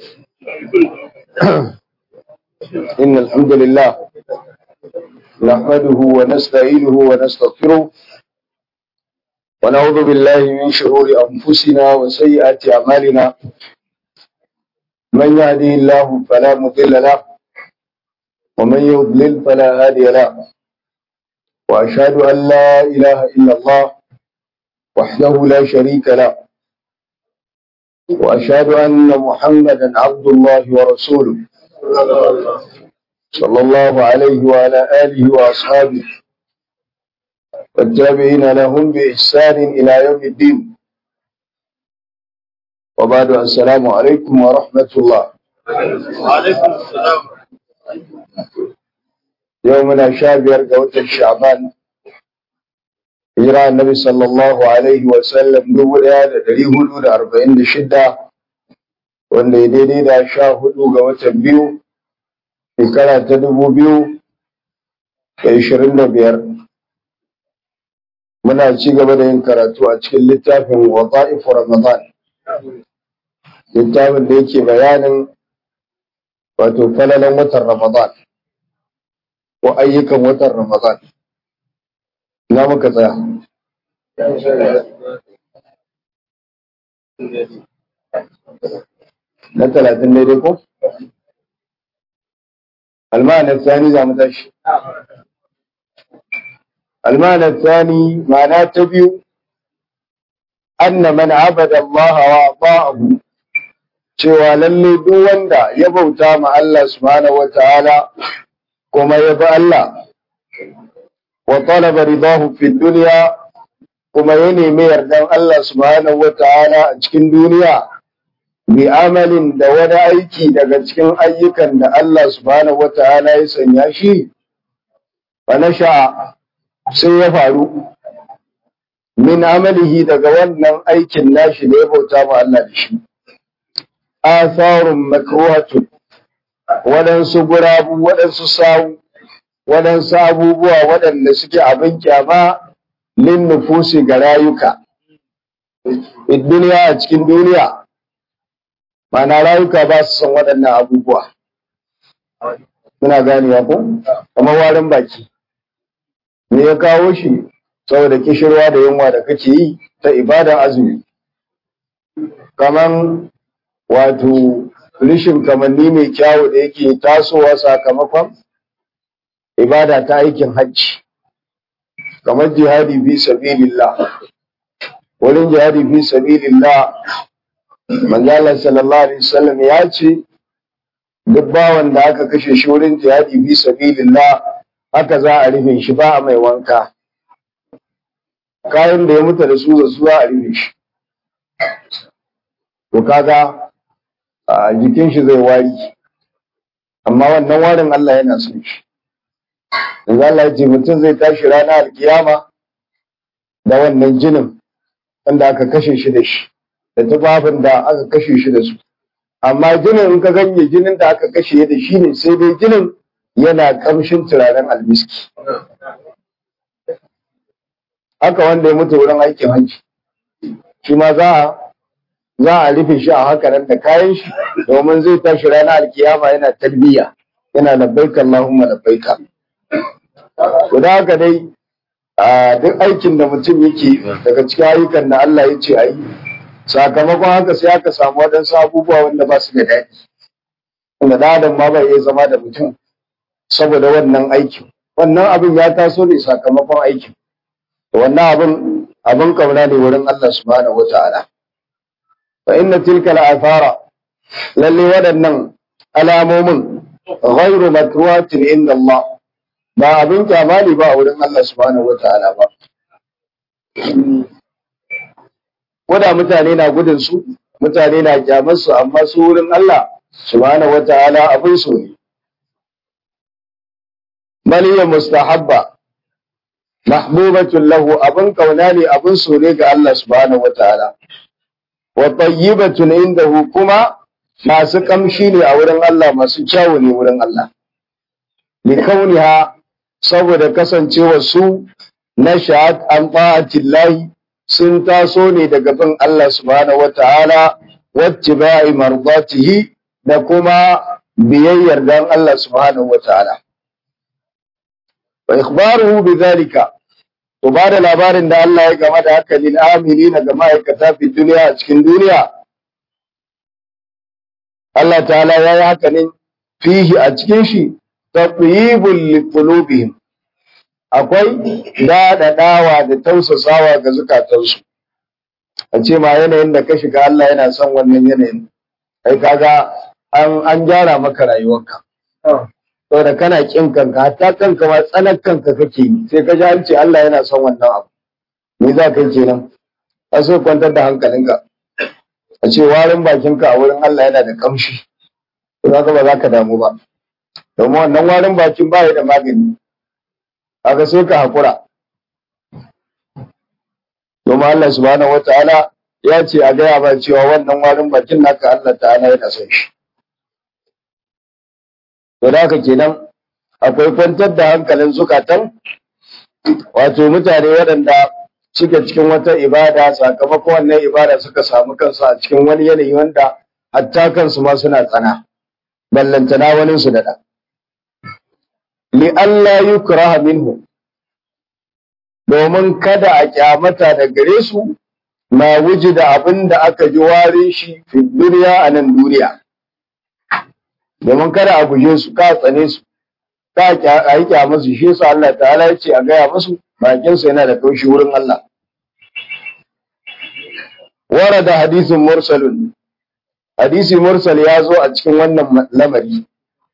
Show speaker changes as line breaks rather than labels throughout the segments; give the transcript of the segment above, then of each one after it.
إن الحمد لله نحمده ونستعينه ونستغفره ونعوذ بالله من شرور أنفسنا وسيئات أعمالنا من يهدي الله فلا مضل له ومن يضلل فلا هادي له وأشهد أن لا إله إلا الله وحده لا شريك له وأشهد أن محمدا عبد الله ورسوله صلى الله عليه وعلى آله وأصحابه والتابعين لهم بإحسان إلى يوم الدين وبعد السلام عليكم ورحمة الله
وعليكم السلام
يومنا شابير قوة الشعبان hijira annabi sallallahu alaihi wa sallam dubu ɗaya da ɗari hudu da arba'in da shida wanda ya daidai da sha hudu ga watan biyu shekara ta dubu biyu da ishirin da biyar muna ci gaba da yin karatu a cikin littafin wata'ifu ramadan littafin da yake bayanin wato falalan watan ramadan ko ayyukan watan ramadan na muka tsaya na talatin daidai ko? almanar tsani za mu tashi almanar tsani ma'ana ta biyu anna man abada Allah wa ta'ahu cewa lalle duk wanda ya bauta ma Allah subhanahu wa ta'ala kuma ya bi Allah wa talaba ridahu fi dunya kuma ya nemi yardan Allah subhanahu wata'ala a cikin duniya bi amalin da wani aiki daga cikin ayyukan da Allah subhanahu wata'ala ya sanya shi fa nasha sai ya faru min amalihi daga wannan aikin nashi da ya bauta ma Allah da shi atharun makruhatun waɗansu gurabu waɗansu sawu waɗansu abubuwa waɗanda suke abin kyama lin nufusi ga rayuka. duniya a cikin duniya, mana rayuka ba su son waɗannan abubuwa. Muna ganewa ko? Kamar warin baki. Me ya kawo shi saboda kishirwa da yunwa da kake yi ta ibadan azumi. Kaman wato rishin kamanni mai kyawu da yake tasowa sakamakon ibada ta aikin hajji kamar jihadi fi sabilillah wurin jihadi fi sabilillah manzala sallallahu alaihi wasallam ya ce duk bawan da aka kashe shi wurin jihadi fi sabilillah haka za a rufe shi ba a mai wanka kayan da ya mutu da su da su za a rufe shi to kaga a jikin shi zai wari amma wannan warin Allah yana son shi yanzu Allah ya ce mutum zai tashi ranar alkiyama da wannan jinin wanda aka kashe shi da shi da tufafin da aka kashe shi da su amma jinin in ka ganye jinin da aka kashe da shi ne sai dai jinin yana kamshin turaren almiski haka wanda ya mutu wurin aikin hajji shi ma za a za a rufe shi a haka nan da kayan shi domin zai tashi ranar alkiyama yana talbiya yana labbaika Allahumma labbaika Guda haka dai a duk aikin da mutum yake daga cikin ayyukan da Allah ya ce a yi, sakamakon haka sai aka samu waɗansu abubuwa wanda ba su da daɗi. Wanda ɗan adam ma bai iya zama da mutum saboda wannan aikin. Wannan abin ya taso ne sakamakon aikin. Wannan abin abin kauna ne wurin Allah subhanahu wa ta'ala. Fa inna tilka al'afara lalle waɗannan alamomin ghairu makruhatin inda Allah ba abin kyama ne ba a wurin Allah subhanahu wata'ala ba. Koda mutane na gudun su, mutane na kyamar su amma su wurin Allah subhanahu wata'ala abin so ne. Maliyar mustahabba mahbubatun lahu abin kauna ne abin so ne ga Allah subhanahu wata'ala. Wa tayyibatun indahu kuma masu kamshi ne a wurin Allah masu kyawu ne wurin Allah. Likauniha saboda kasancewa su na sha'ad an ta'atillahi sun taso ne daga bin Allah subhanahu wata'ala wacce ba'i mardatihi da kuma biyayyar dan Allah subhanahu wataala wa ikhbaruhu bidhalika to ba da labarin da Allah ya game da haka lil amilina ga ma'aikata fi duniya a cikin duniya Allah ta'ala ya yi haka ne fihi a cikin shi tatyibul liqulubihim akwai daɗaɗawa da tausasawa ga zukatansu a ce ma yanayin da ka shiga Allah yana son wannan yanayin kai kaga an an gyara maka rayuwarka saboda kana kin kanka hatta kanka ma tsanar kanka kake yi sai ka ji an ce Allah yana son wannan abu me za ka yi kenan a so kwantar da hankalinka a ce warin bakinka a wurin Allah yana da kamshi to zaka ba za ka damu ba domin wannan warin bakin ba da magani kaga sai ka hakura domin Allah subhanahu wataala ya ce a gaya ba cewa wannan warin bakin naka Allah ta'ala yana son shi to da haka kenan akwai kwantar da hankalin zukatan wato mutane waɗanda suke cikin wata ibada sakamakon wannan ibada suka samu kansu a cikin wani yanayi wanda hatta kansu ma suna tsana ballantana wani su daɗa li Allah yukraha minhu domin kada a kyamata da gare su na wuji da abin da aka ji warin shi fi duniya a nan duniya domin kada a guje su ka tsane su ka a yi kyamusu shi su Allah ta'ala ya ce a gaya musu bakinsu yana da kaushi wurin Allah warada hadisin mursalun hadisi mursal ya zo a cikin wannan lamari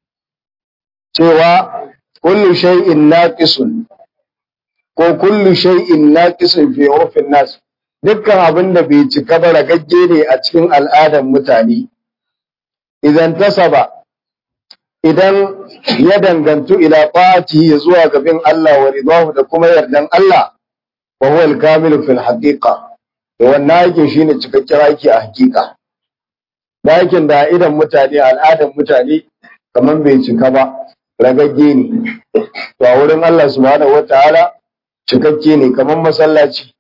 cewa kullu shay'in naqisun ko kullu shay'in naqisun fi urfin nas dukkan abin da bai cika ba ragagge ne a cikin al'adar mutane idan tasaba idan ya dangantu ila ya zuwa gabin Allah wa ridahu da kuma yardan Allah wa huwa al-kamil fil haqiqa to wannan aikin shine cikakken aiki a hakika da aikin da idan mutane al'adar mutane kamar bai cika ba ragagge ne to a wurin Allah subhanahu wataala cikakke ne kamar masallaci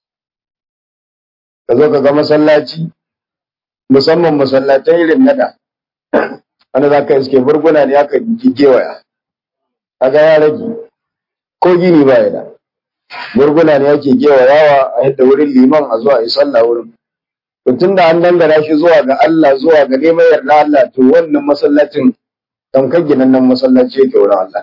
ka zo ka ga masallaci musamman masallatan irin nada wanda za ka iske burguna ne aka gewaya kaga ya rage ko gini ba ya da burguna ne ake gewayawa a yadda wurin liman a zuwa yi sallah wurin to tun da an dangana shi zuwa ga Allah zuwa ga neman yarda Allah to wannan masallacin tamkar ginannen masallaci yake wurin Allah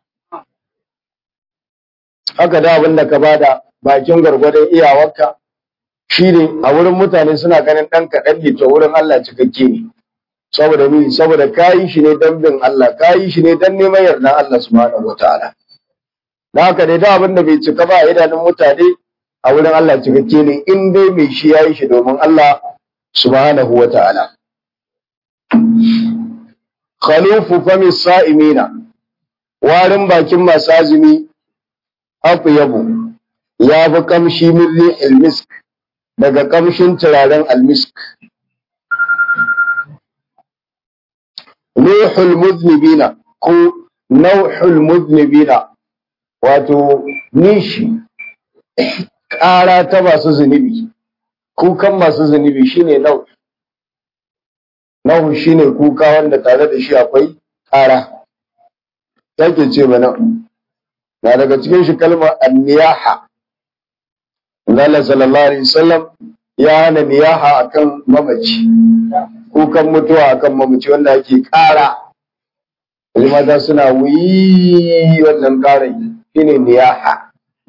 haka da abin da ka bada bakin gwargwadon iyawarka shi ne a wurin mutane suna ganin ɗan kaɗan ne to wurin Allah cikakke ne saboda ni saboda kayi shi ne don bin Allah kayi shi ne don neman yarda Allah subhanahu wataala da haka dai da abin da bai cika ba a idanun mutane a wurin Allah cikakke ne in dai mai shi yayi shi domin Allah subhanahu wataala khalufu fami sa'imina warin bakin masu azumi hafu yabo ya fi kamshi min rihil misk daga kamshin turaren almisk Nuhul muznibina ko nauhul muznibina wato nishi ƙara ta masu zunubi kukan masu zunubi shine nau nau shine kuka wanda tare da shi akwai ƙara take ce mana na daga cikin shi kalmar anniyaha Allah sallallahu alaihi wasallam ya hana niyaha akan mamaci kukan mutuwa akan mamaci wanda ake ƙara mata suna wuyi wannan ƙarai shine niyaha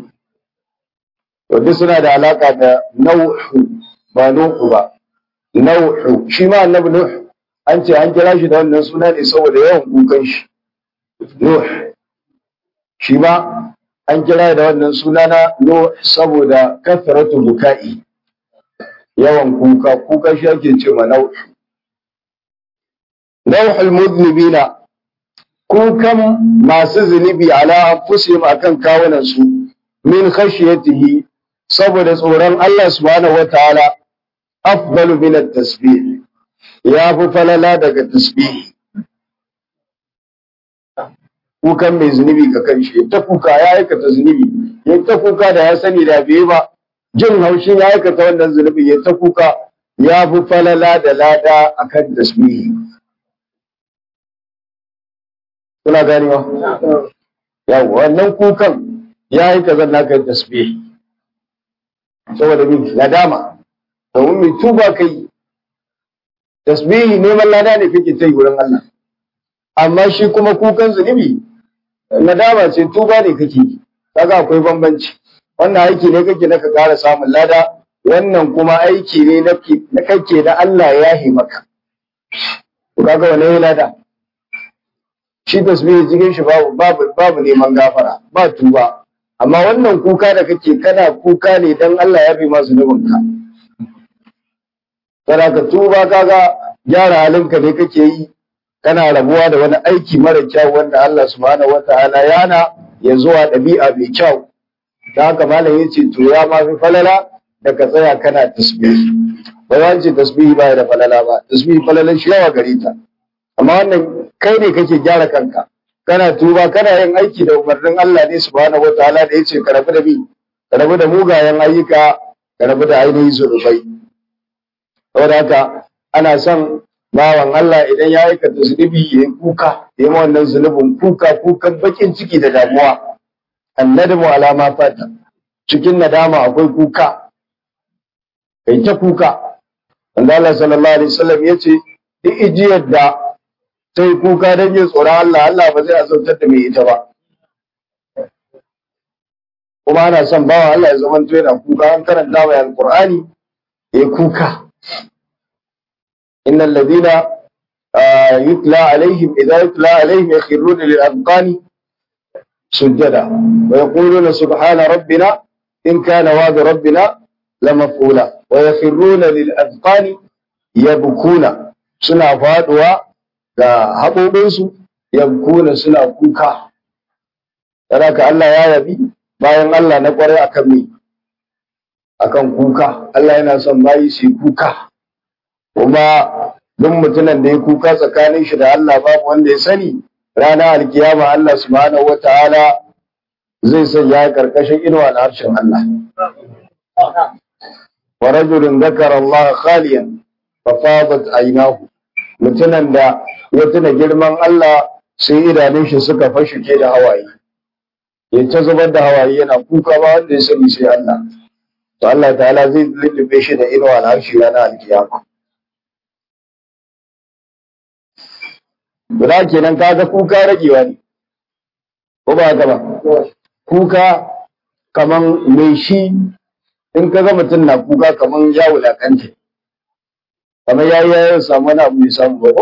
to duk suna da alaka da nauhu ba nuhu ba nauhu shi ma annabi nuh an ce an kira shi da wannan suna ne saboda yawan kukan shi nuh shi ma an kira da wannan suna na nuh saboda kasratu buka'i yawan kuka kuka shi ake ce ma nauhu nauhul mudnibina kukan masu zunubi ala anfusihim akan kawunan su min khashyatihi saboda tsoron Allah subhanahu wataala afdalu min at-tasbih ya fi falala daga tasbih kukan mai zunubi ga kanshi ta kuka ya aikata zunubi ya ta kuka da ya sani da bai ba jin haushin ya aikata wannan zunubi ya ta kuka ya fi falala da lada akan tasbihi kuna ganewa yawa wannan kukan ya yi kazan naka tasbih saboda min nadama domin mai tuba kai tasbihi neman lada ne kake ta yi wurin Allah amma shi kuma kukan zunubi nadama ce tuba ne kake yi kaga akwai bambanci wannan aiki ne kake na ka ƙara samun lada wannan kuma aiki ne na kake da Allah ya yi maka kaga wani ya lada shi tasbihi cikin shi babu babu babu neman gafara ba tuba amma wannan kuka da kake kana kuka ne dan Allah ya bi masu zunubinka kana ka tuba kaga gyara halinka ne kake yi kana rabuwa da wani aiki mara kyau wanda Allah subhanahu wataala yana ya zuwa ɗabi'a mai kyau da haka malam yace to ya ma fi falala da ka tsaya kana tasbihi ba za ce tasbihi ba da falala ba tasbihi falalan shi yawa gare ta amma wannan kai ne kake gyara kanka kana tuba kana yin aiki da umarnin Allah ne subhanahu wataala da yace ka rabu da bi ka rabu da mugayen ayyuka ka rabu da ainihin zunubai saboda haka ana son bawan Allah idan ya aikata zunubi ya yi kuka ya yi wannan zunubin kuka kukan bakin ciki da damuwa annadamu alama fata cikin nadama akwai kuka kai ta kuka wanda Allah sallallahu alaihi wasallam ya ce duk ijiyar da ta yi kuka don yin tsoron Allah Allah ba zai azautar da mai ita ba kuma ana son bawan Allah ya zama yana kuka an karanta mai alqur'ani ya yi kuka إن الذين يتلى عليهم إذا يتلى عليهم يخرون للأذقان سجدا ويقولون سبحان ربنا إن كان وعد ربنا لمفعولا ويخرون للأذقان يبكون سنة فادوا haɓoɓinsu yabkuna suna kuka ka Allah ya yabi bayan Allah na ƙwarai akan me akan kuka Allah yana son bayi su kuka kuma duk mutumin da ya kuka tsakanin shi da Allah babu wanda ya sani ranar alkiyama Allah subhanahu wataala zai sanya karkashin inuwa na harshen Allah wa rajulun zakara Allah khaliyan fa fadat aynahu mutumin da ya tuna girman Allah sai idanun shi suka fashuke da hawaye ya ta zubar da hawaye yana kuka ba wanda ya sani sai Allah to Allah ta'ala zai lullube shi da inuwa na harshe ranar alkiyama Guda kenan kaga kuka ragewa ne, ko ba haka ba? Kuka kaman mai shi in ka ga mutum na kuka kaman ya wulakanta, kamar ya yi yayin samu wani abu mai samu ba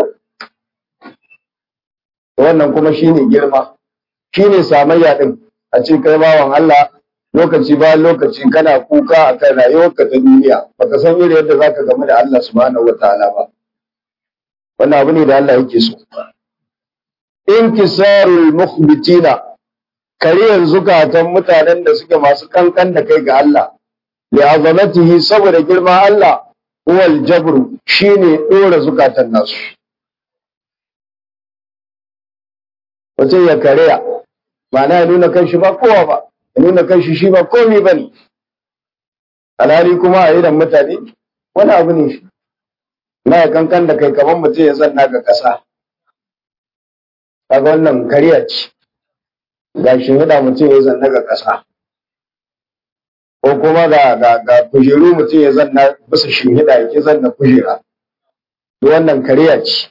Wannan kuma shi ne girma, shi ne samayya ɗin a ce kai bawan Allah lokaci bayan lokaci kana kuka a kan rayuwarka ta duniya, baka san irin yadda za ka gamu da Allah subhanahu wa ta'ala ba. Wannan abu ne da Allah yake so. inkisarul mukhbitina kariyar zukatan mutanen da suke masu kankan da kai ga Allah li azamatihi saboda girma Allah huwal jabru shine dora zukatan nasu wace ya kariya ma'ana ya nuna kanshi ba kowa ba ya nuna kanshi shi ba komai bane alhali kuma a idan mutane wani abu ne shi na ya kankan da kai kamar mutum ya zanna ga ƙasa kaga wannan kariya ce ga shimfiɗa mutum ya zanna ga ƙasa ko kuma ga ga ga kujeru mutum ya zanna bisa shimfiɗa ya ke zanna kujera to wannan kariya ce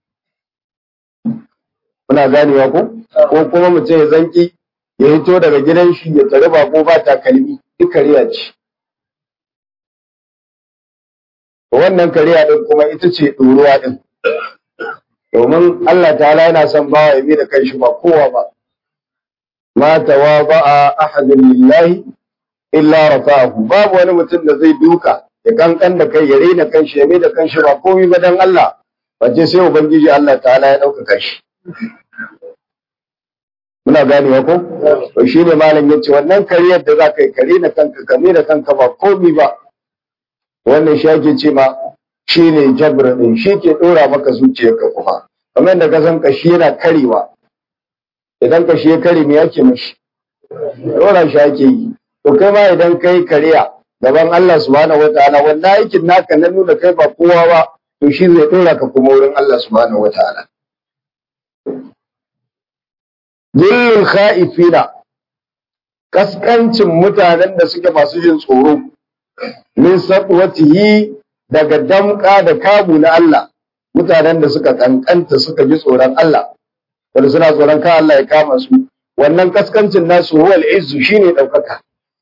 muna ganewa ko ko kuma mutum ya zanki ya hito daga gidan shi ya tare bako ba takalmi duk kariya ce wannan kariya din kuma ita ce ɗoruwa din domin Allah ta'ala yana son bawa ya da kanshi ba kowa ba ma tawaba ahadun lillahi illa rafa'ahu babu wani mutum da zai duka ya kankan da kai ya raina kanshi ya da kanshi ba komai ba dan Allah bace sai ubangiji Allah ta'ala ya dauka kanshi muna ganewa ko to shine malam yace wannan kariyar da za ka yi kare na kanka kame da kanka ba komai ba wannan shi ake ce ma shi ne jabra ɗin shi ke ɗora maka zuciyarka kuma kamar da ka san kashi yana karewa idan kashi ya kare me yake mashi ɗora shi ake yi to kai ma idan kai kariya gaban Allah subhanahu wataala wannan aikin naka na nuna kai ba kowa ba to shi zai ɗora ka kuma wurin Allah subhanahu wataala Dillul kha'ifina kaskancin mutanen da suke masu jin tsoro min sabwatihi daga damka da kamu na Allah mutanen da suka kankanta suka ji tsoron Allah wanda suna tsoron ka Allah ya kama su wannan kaskancin nasu huwal izzu shine daukaka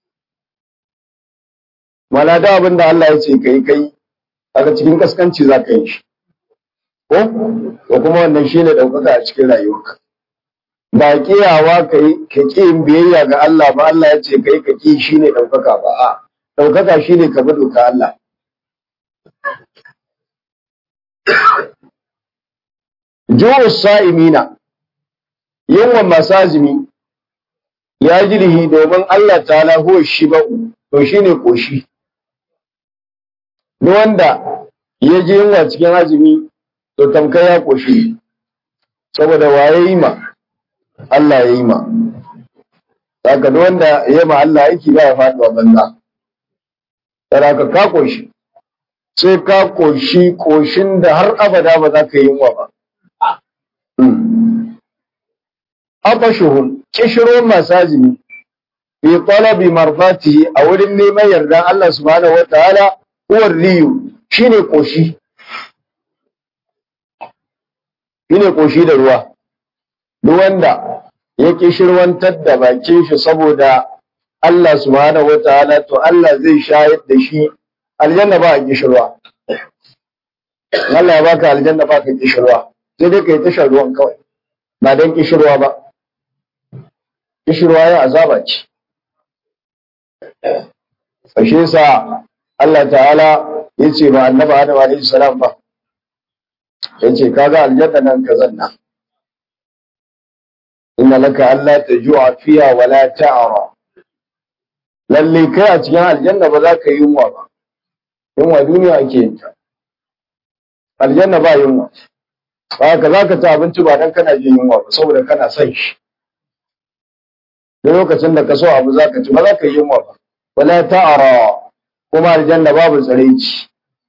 mala da abin da Allah ya ce kai kai aka cikin kaskanci za ka yi shi ko ko kuma wannan shine daukaka a cikin rayuwarka ba kiyawa kai ka ki yin biyayya ga Allah ba Allah ya ce kai ka ki shine daukaka ba a daukaka shine ka bi doka Allah Ju'u sa'imina yawan masu azumi ya jirhi domin Allah ta'ala huwa shi ba to shine koshi duk wanda ya ji yunwa cikin azumi to tamkar ya koshi saboda waye yi ma Allah ya yi ma saka duk wanda ya ma Allah aiki ba ya faɗuwa banza saraka ka koshi sai ka koshi koshin da har abada ba za ka yi yunwa ba Abashuhum kishiro masu azumi fi talabi marfatihi a wurin neman yardan Allah subhanahu wataala uwar riyu shine koshi shine koshi da ruwa duk wanda ya kishirwantar da bakin shi saboda Allah subhanahu wataala to Allah zai shayar da shi aljanna ba a kishirwa Allah ya baka aljanna ba ka kishirwa sai dai kai tashar ruwan kawai ba don kishirwa ba kishirwa ya azaba ce fashe sa Allah ta'ala ya ce ba annaba Adam alaihi salam ba ya ce kaga aljanna nan ka zanna inna laka alla tajua fiha wa la ta'ra lalle kai a cikin aljanna ba za ka yi yunwa ba yunwa duniya ake yin ta aljanna ba yunwa ba ka za ka ci abinci ba dan kana jin yunwa ba saboda kana son shi da lokacin da ka so abu za ka ci ba za ka yi yunwa ba wala ta'ara kuma aljanna babu tsaraici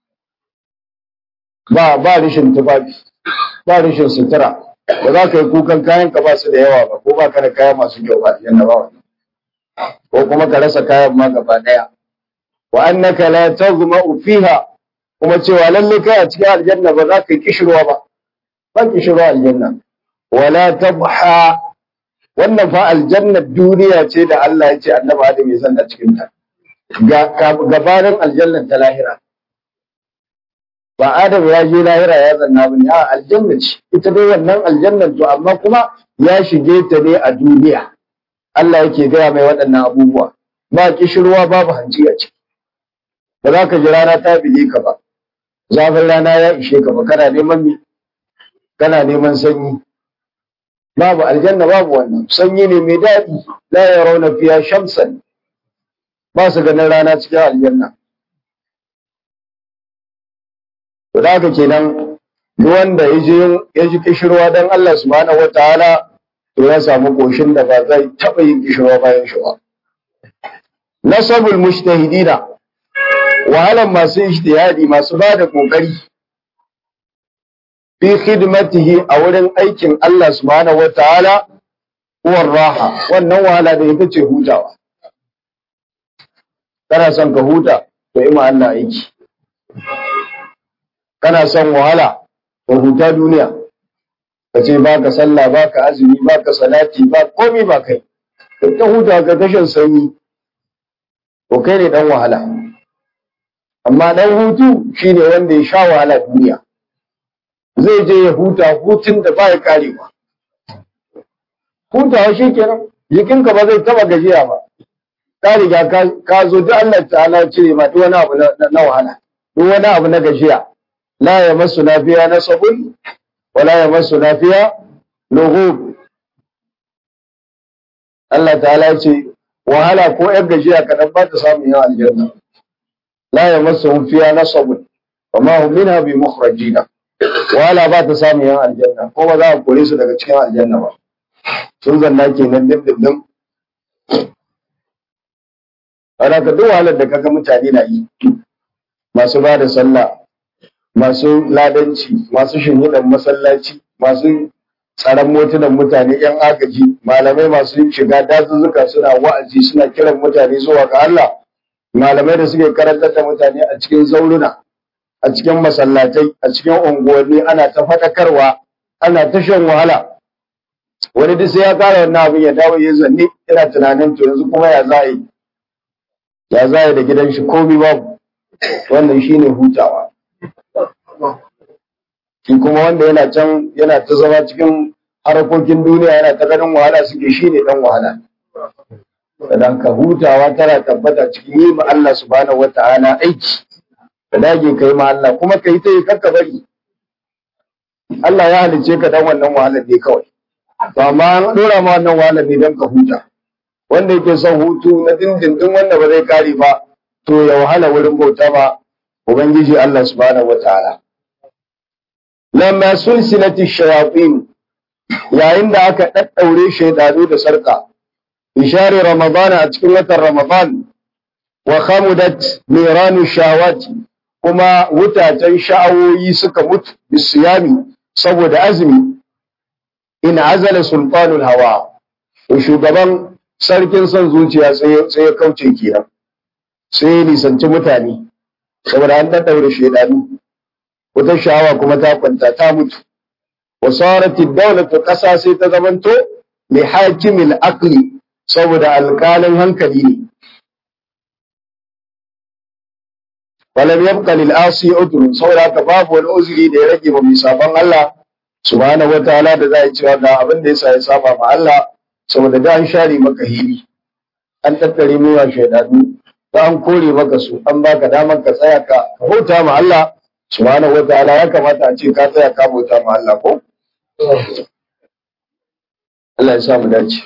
ba ba rishin tufafi ba rishin sutura ba za ka yi kukan kayan ka ba su da yawa ba ko ba ka da kaya masu kyau ba aljanna ba wannan ko kuma ka rasa kayan ma gaba daya wa annaka la taghma'u fiha kuma cewa lalle kai a cikin aljanna ba za ka yi kishirwa ba ba kishirwa aljanna wala tabha wannan fa aljannar duniya ce da Allah ya ce annabi Adam ya zanna cikin ta gabanin aljannar ta lahira ba Adam ya je lahira ya zanna ba ne a aljanna ce ita dai wannan aljannar to amma kuma ya shige ta ne a duniya Allah yake gaya mai waɗannan abubuwa ba kishirwa babu hanci a ciki ba za ka ji rana ta bige ka ba zafin rana ya ishe ka ba kana neman me kana neman sanyi babu aljanna babu wannan sanyi ne mai daɗi la yarawna fiha shamsan ba su ganin rana cikin aljanna to da haka kenan duk wanda ya je ya ji kishirwa dan Allah subhanahu wataala to ya samu koshin da ba zai taɓa yin kishirwa bayan shi ba nasabul mujtahidina wahalan masu ijtihadi masu ba da kokari fi khidmatihi a wurin aikin Allah subhanahu wataala huwar raha wannan wahala da ita ce hutawa kana son ka huta to yi ma Allah aiki kana son wahala ka huta duniya ka ce ba ka sallah ba ka azumi ba ka salati ba komi ba kai ka huta ka tashin sanyi to kai ne dan wahala amma dan hutu shine wanda ya sha wahala duniya zai je ya huta hutun da ba ya karewa hutawa shi kenan jikinka ba zai taba gajiya ba ka riga ka zo duk Allah ta'ala cire ma duk wani abu na wahala duk wani abu na gajiya la ya masu nafiya na sabun wala ya masu nafiya lughub Allah ta'ala ce wahala ko ‘yan gajiya kaɗan ba ta samun yawan aljanna la ya masu fiya na sabun wa ma hum minha bi mukhrajina wahala ba ta samun yawan aljanna ko ba za a kore su daga cikin aljanna ba sun zanna kenan dindindin ana ka duk wahalar da kaga mutane na yi masu ba da sallah masu ladanci masu shinhidan masallaci masu tsaron motunan mutane yan agaji malamai masu shiga dazuzzuka suna wa'azi suna kiran mutane zuwa ga Allah malamai da suke karantar da mutane a cikin zauruna a cikin masallatai a cikin unguwanni ana ta faɗakarwa ana ta shan wahala wani duk sai ya kara wannan abin ya dawo ya zanne yana tunanin to yanzu kuma ya za yi ya za yi da gidan shi komai babu wannan shine hutawa shi kuma wanda yana can yana ta zama cikin harkokin duniya yana ta ganin wahala suke shine dan wahala dan ka hutawa tana tabbata cikin yi ma Allah subhanahu wata'ala aiki ka dage kai ma Allah kuma kai ta yi kakka bari Allah ya halice ka dan wannan wahalar ne kawai ba ma an dora ma wannan wahalar ne dan ka huta wanda yake son hutu na dindindin wanda ba zai kare ba to ya wahala wurin bauta ba ubangiji Allah subhanahu wata'ala lamma sulsilati shayatin yayin da aka daddaure shaydanu da sarka bishari ramadana a cikin watan ramadan wa khamudat niranu shawati kuma wutatan sha'awoyi suka mutu bisiyami saboda azumi in azala sultanul hawa to shugaban sarkin son zuciya sai ya kauce kenan sai ya nisanci mutane saboda an daddaure shaydanu wata sha'awa kuma ta kwanta ta mutu wa saratid dawlatu qasa sai ta zamanto li hakimil aqli saboda alƙalin hankali ne walam yabqa lil asi udrun saboda haka babu wani uzuri da ya rage ba mai sabon Allah subhanahu wataala da za a cewa ga abin da yasa ya saba ma Allah saboda da an share maka hili an tattare mewa shaidanu da an kore maka su an baka damar ka tsaya ka bauta ma Allah subhanahu wataala ya kamata a ce ka tsaya ka bauta ma Allah ko Allah ya sa mu dace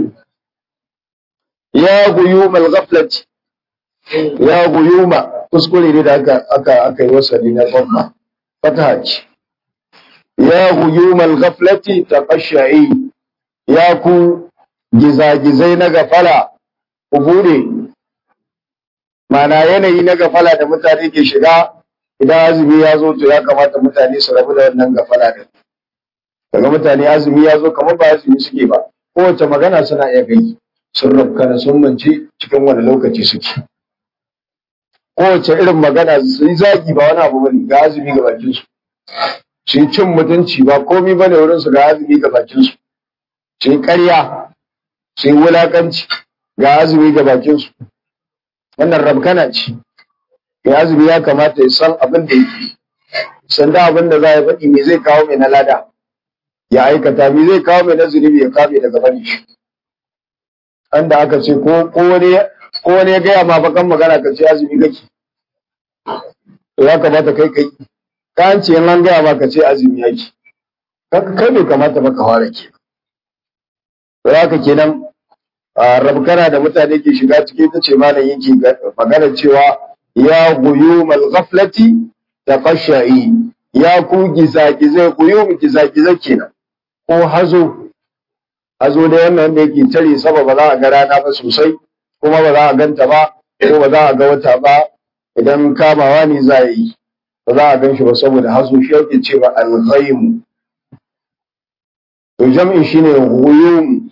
ya guyumal ghaflati ya guyuma kuskure ne da aka aka aka yi wasali na gwamma fataha ce ya guyumal ghaflati taqashai ya ku gizagizai na gafala ku bude mana yanayi na gafala da mutane ke shiga idan azumi ya zo to ya kamata mutane su rabu da wannan gafala da daga mutane azumi ya zo kamar ba azumi suke ba kowace magana suna iya gai sun rabkana sun mance cikin wani lokaci suke kowace irin magana su yi zagi ba wani abu bane ga azumi ga bakin su su yi cin mutunci ba komi bane wurin su ga azumi ga bakin su su yi ƙarya su yi wulakanci ga azumi ga bakin su wannan rabkana ce mai azumi ya kamata ya san abin da yake san da abin da za ya faɗi me zai kawo mai na lada ya aikata me zai kawo mai na zunubi ya kame daga bari shi an da aka ce ko wani ko wani ya gaya ma bakan magana ka ce azumi kake to ya kamata kai kai ka an ce an gaya ma ka ce azumi yake kai bai kamata ba ka fara ke to haka kenan rabkana da mutane ke shiga ciki ta ce malam yake magana cewa ya guyumal ghaflati taqashai ya ku gizagizai guyum gizagizai kenan ko hazo hazo da wannan wanda yake tare sama ba za a ga rana ba sosai kuma ba za a ganta ba ko ba za a ga wata ba idan kamawa ne za a yi ba za a gan shi ba saboda hazo shi yake cewa al-ghaim to jam'in shine guyum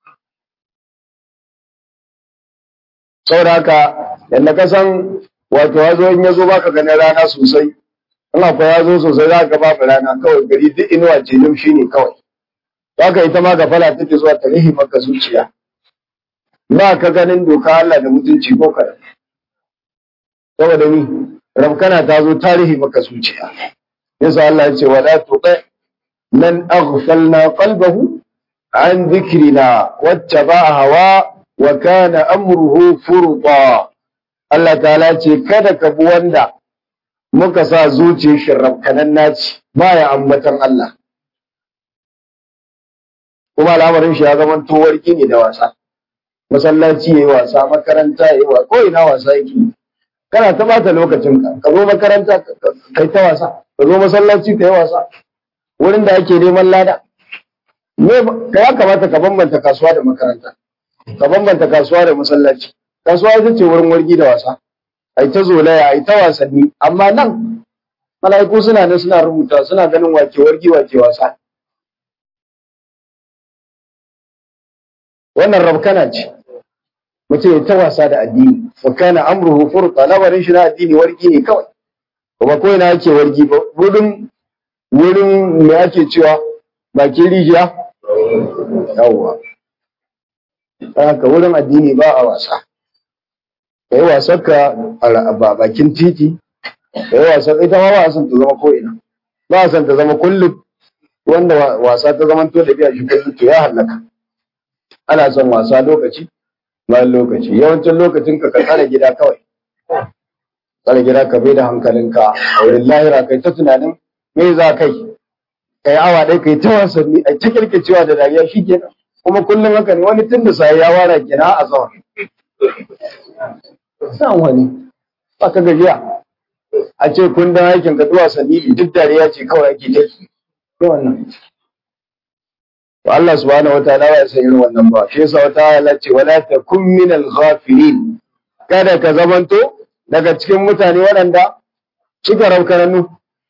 saboda haka yadda ka san wato hazo in ya zo baka ganin rana sosai in akwai hazo sosai za ka babu rana kawai gari duk inuwa ce shi ne kawai haka ita ma gafala take zuwa ta rihi maka zuciya ba ka ganin doka Allah da mutunci ko kada saboda ni rabkana ta zo tarihi maka zuciya yasa Allah ya ce wala tuqi man aghfalna qalbahu an dhikrina wattaba'a hawa wa kana amruhu furqa Allah ta'ala ce kada ka bi wanda muka sa zuciyar shi rabkanan naci baya ambatan Allah kuma al'amarin shi ya zama towarki ne da wasa masallaci yayi wasa makaranta yayi wasa ko ina wasa yake kana ta bata lokacin ka ka zo makaranta kai ta wasa ka zo masallaci kai wasa wurin da ake neman lada me ka ya kamata ka bambanta kasuwa da makaranta ka bambanta kasuwa da masallaci kasuwa ita ce wurin wargi da wasa ai ta zolaya ai ta wasanni amma nan mala'iku suna nan suna rubuta suna ganin wake wargi wake wasa wannan rabkana ce mutum ya ta wasa da addini wa kana amruhu furqa labarin shi na addini wargi ne kawai kuma ko ina yake wargi ba wurin wurin me ake cewa bakin rijiya yawwa haka wurin addini ba a wasa ka yi wasan ka a bakin titi ka yi wasan ita ma ba a son ta zama ko'ina ba a son ta zama kullum wanda wasa ta zama to da biya shi kullum to ya hallaka ana son wasa lokaci bayan lokaci yawancin lokacin ka ka tsare gida kawai tsare gida ka bai da hankalinka a wurin lahira kai ta tunanin me za kai kai awa ɗaya kai ta wasanni a ta kirkicewa da dariya shi kenan kuma kullum haka ne wani tun da sai ya wara kina a zawar san wani ba ka gajiya a ce kun dan aikin ka duwa wasanni duk dariya ce kawai ake ta yi wannan to Allah subhanahu wataala ya san irin wannan ba shi yasa wata ayala ce wala takun min al-ghafilin kada ka zamanto daga cikin mutane waɗanda suka raukaranu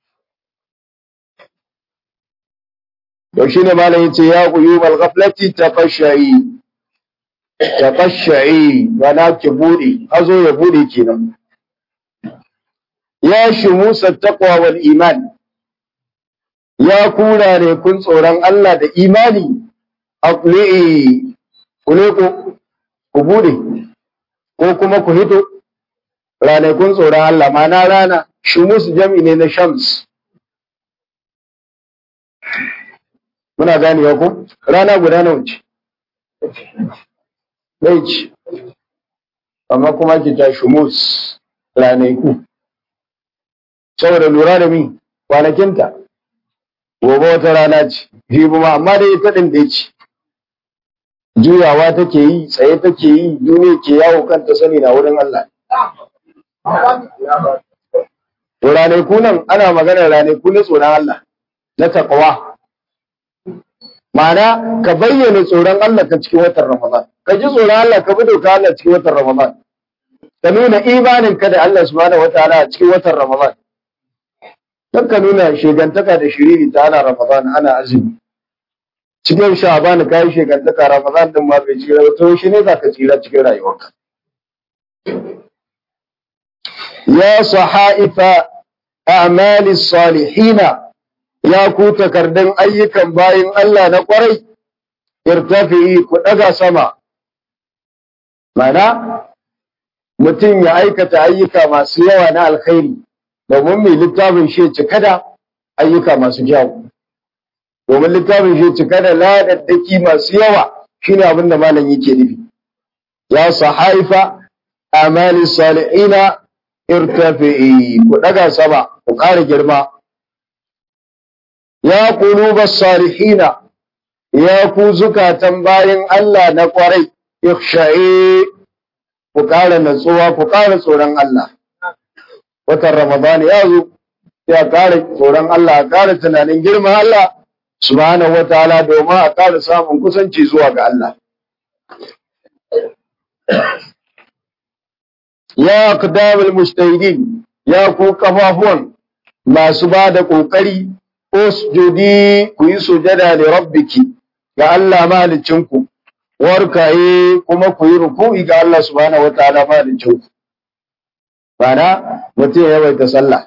to shine malam yace ya quyubal ghaflati tafashai tafashai wana ki bude azo ya bude kenan ya shumusa taqwa wal iman ya kura ne kun tsoron Allah da imani aqli'i kule ku ku bude ko kuma ku hito ranakun tsoron Allah mana rana shumus jam'i ne na shams muna ganewa ko rana guda nawa ce ɗaya ce amma kuma ki ta shumus ranaku saboda lura da mi kwanakinta gobe wata rana ce jibi ma amma dai ita ɗin da ce juyawa take yi tsaye take yi duniya ke yawo kanta sani na wurin Allah to ranaku nan ana maganar ranaku na tsoron Allah na taqwa Ma'ana ka bayyana tsoron Allah ka cikin watan Ramadan. Ka ji tsoron Allah ka bi doka Allah cikin watan Ramadan. Ka nuna imanin ka da Allah subhanahu wataala a cikin watan Ramadan. Don ka nuna shegantaka da shiriri ta ana Ramadan ana azumi. Cikin Sha'ban ka yi shegantaka Ramadan din ma bai tsira ba to shi ne za ka tsira cikin rayuwarka. Ya sahaifa a'mali salihina ya ku takardun ayyukan bayin Allah na ƙwarai, irtafi ku ɗaga sama. Mana, mutum ya aikata ayyuka masu yawa na alkhairi, domin mai littafin shi cika da ayyuka masu kyau. Domin littafin shi cika da ladaddaki masu yawa shi ne abin da malam yake nufi. Ya sahaifa amali salihina irtafi ku ɗaga sama, ku ƙara girma. ya qulubas salihina ya ku zukatan bayin Allah na kwarai ikhsha'i ku ƙara natsuwa ku ƙara tsoron Allah watan Ramadan ya zo ya ƙara tsoron Allah ƙara tunanin girman Allah subhanahu wataala domin a ƙara samun kusanci zuwa ga Allah ya aqdamul mustahidin ya ku kafafuwan masu ba da ƙoƙari usjudi ku yi sujada da rabbiki ga Allah mahalicinku warkaye kuma ku yi ruku'i ga Allah subhanahu wataala mahalicinku bana mutum ya yawaita sallah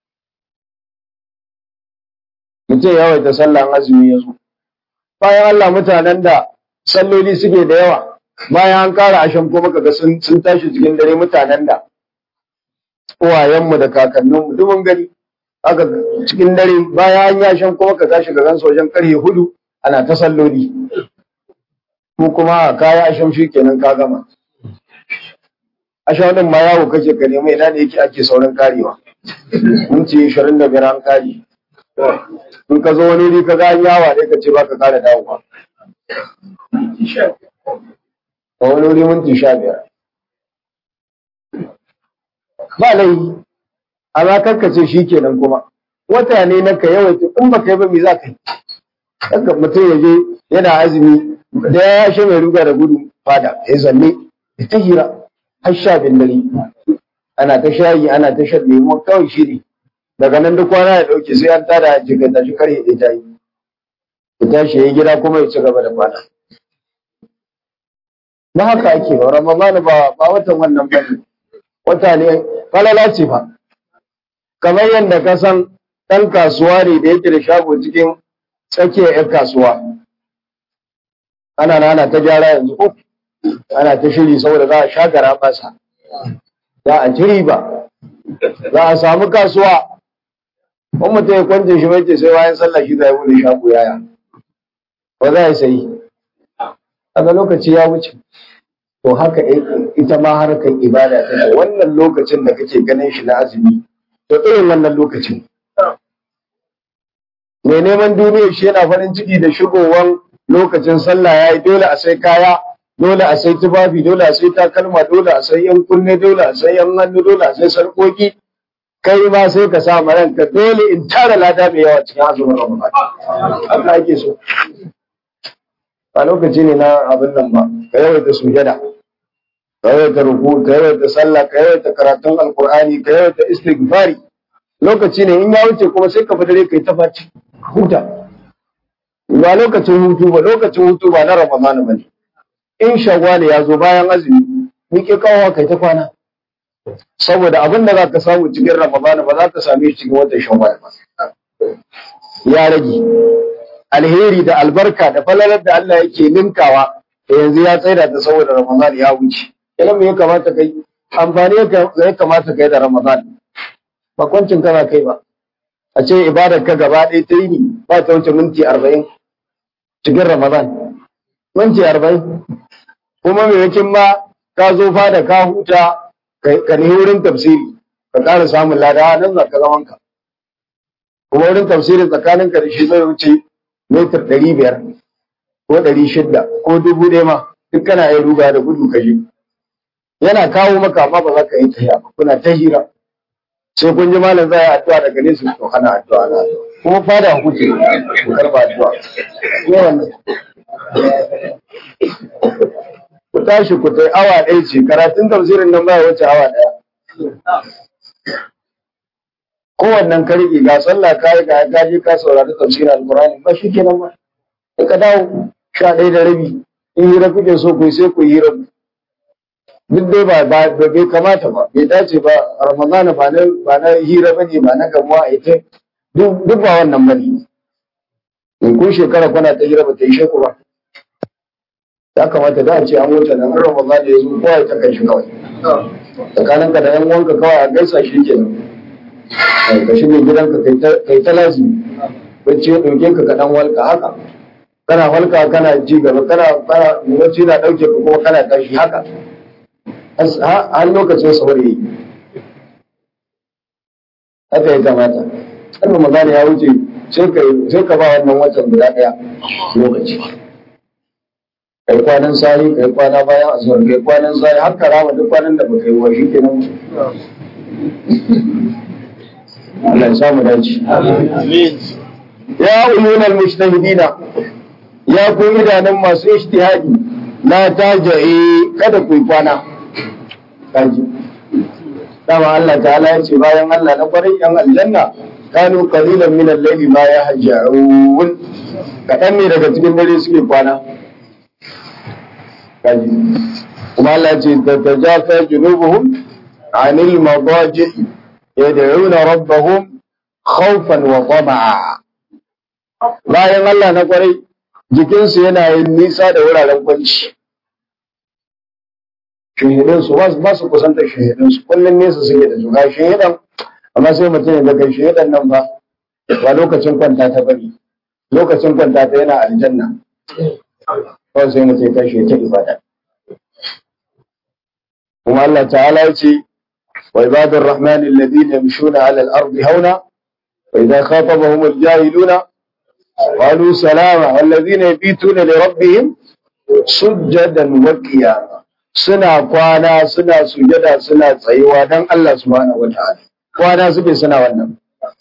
mutum ya yawaita sallah azumi ya zo bayan Allah mutanen da salloli suke da yawa bayan an kara ashen kuma kaga sun sun tashi cikin dare mutanen da uwayenmu da kakanninmu duk mun gani aka cikin dare bayan an yashin kuma ka tashi ga gansu wajen karfe hudu ana ta salloli ko kuma kaya asham shi kenan ka gama asham din ma yawo kake ka nemi ina ne yake ake saurin karewa minti 25 an kare in ka zo wani wuri ka ga an yawa dai ka ce baka kara dawowa a wani wuri minti 15 ba laifi amma karkace shi kenan kuma wata ne na ka yawaita in ba kai ba me za ka yi haka mutum ya je yana azumi da ya shi mai ruga da gudu fada ya zanne ya ta hira har sha bin dare ana ta shayi ana ta shan lemo kawai shi ne daga nan duk kwana ya dauke sai an tada jiga ta shi kare ya ta yi ya tashi ya yi gida kuma ya ci gaba da kwana ba haka ake ba ramadan ba ba watan wannan bane wata ne falala ce fa kamar yadda ka san ɗan kasuwa ne da yake da shago cikin tsakiyar 'yan kasuwa ana nana ta gyara yanzu ko ana ta shiri saboda za a shagara masa za a ci riba za a samu kasuwa in mutum ya kwance shi mai ce sai bayan sallah shi zai bude shago yaya ba za a sayi daga lokaci ya wuce to haka ita ma harkar ibada ta wannan lokacin da kake ganin shi na azumi to irin wannan lokacin mai neman duniya shi yana farin ciki da shigowan lokacin sallah ya yi dole a sai kaya dole a sai tufafi dole a sai takalma dole a sai yan kunne dole a sai yan hannu dole a sai sarkoki kai ma sai ka sa ranka dole in tara lada mai yawa cikin azumin ramadan haka ake so a lokaci ne na abin nan ba ka yawaita sujada ka yawaita ruku ka yawaita sallah ka yawaita karatun alqur'ani ka yawaita istighfari lokaci ne in ya wuce kuma sai ka fadare kai ta faci huta ba lokacin hutu ba lokacin hutu ba na ramadan ba ne in shawwal ya zo bayan azumi miƙe kawo kai ta kwana saboda abin da za ka samu cikin ramadan ba za ka same shi cikin watan shawwal ba ya rage alheri da albarka da falalar da Allah yake ninkawa da yanzu ya tsaida ta saboda ramadan ya wuce idan me ya kamata kai amfani ya kamata kai da ramadan ba kwancin kana kai ba a ce ibadar ka gaba ɗaya ta yi ne ba ta wuce minti arba'in cikin ramadan minti arba'in kuma maimakon ma ka zo fada ka huta ka ne wurin tafsiri ka ƙara samun lada nan za ka zaman ka kuma wurin tafsiri tsakanin ka da shi zai wuce metar ɗari biyar ko ɗari shidda ko dubu ɗaya ma duk kana yin ruga da gudu ka je yana kawo maka amma ba za ka yi ta kuna ta hira sai kun ji malam zai addu'a daga nesa to ana addu'a na kuma fada kuke ku karba addu'a ko wannan ku tashi ku tai awa ɗaya ce karatun tafsirin nan baya wuce awa ɗaya kowannen ka riƙe ga sallah ka yi ga gaji ka saurari tafsirin alƙur'ani ba shi kenan ba sai ka dawo sha ɗaya da rabi in hira kuke so ku yi sai ku yi hira duk dai ba ba bai kamata ba bai dace ba ramadana ba na ba na hira bane ba na gamuwa a ita duk duk ba wannan bane in kun shekara kuna ta hira ba ta yi sheku ba ya kamata da a ce an wuce nan ramadana ya zo kowa ta kai shi kawai tsakanin ka da yan uwanka kawai a gaisa shi kenan ka shige gidanka kai ta lazimi bacci ya ɗauke ka ka dan walka haka kana walka kana ji gaba kana kana wacce na ɗauke ka kuma kana tashi haka har lokacin saurayi haka ya kamata har magana ya wuce sai ka ba wannan watan guda ɗaya lokaci kai kwanan sari kai kwana bayan asuwar kai kwanan sari har ka rama duk kwanan da baka yi wa shi kenan Allah ya samu dace ya uyunan mujtahidina ya ku idanun masu ijtihadi la taja'i kada ku yi kwana kaji dama Allah ta'ala ya ce bayan Allah na kwarai yan aljanna kanu qalilan min al-layli ma yahja'un kadan ne daga cikin dare suke kwana kaji kuma Allah ya ce tatajafa junubuhum anil madaji yad'una rabbahum khawfan wa tama'a bayan Allah na kwarai jikinsu yana yin nisa da wuraren kwanci shahidinsu ba su kusantar shahidinsu kullum nesa suke da su ga shahidan amma sai mutum ya daga shahidan nan ba ba lokacin kwanta ta bari lokacin kwanta ta yana aljanna kawai sai mutum ya tashi ta ibada kuma Allah ta'ala ya ce wa ibadur rahman alladhina yamshuna 'ala al-ardi hauna wa idha khatabahum al-jahiluna qalu salama walladhina yabituna li rabbihim sujjadan wa qiyama suna kwana suna sujada suna tsayuwa don Allah subhanahu wataala kwana suke suna wannan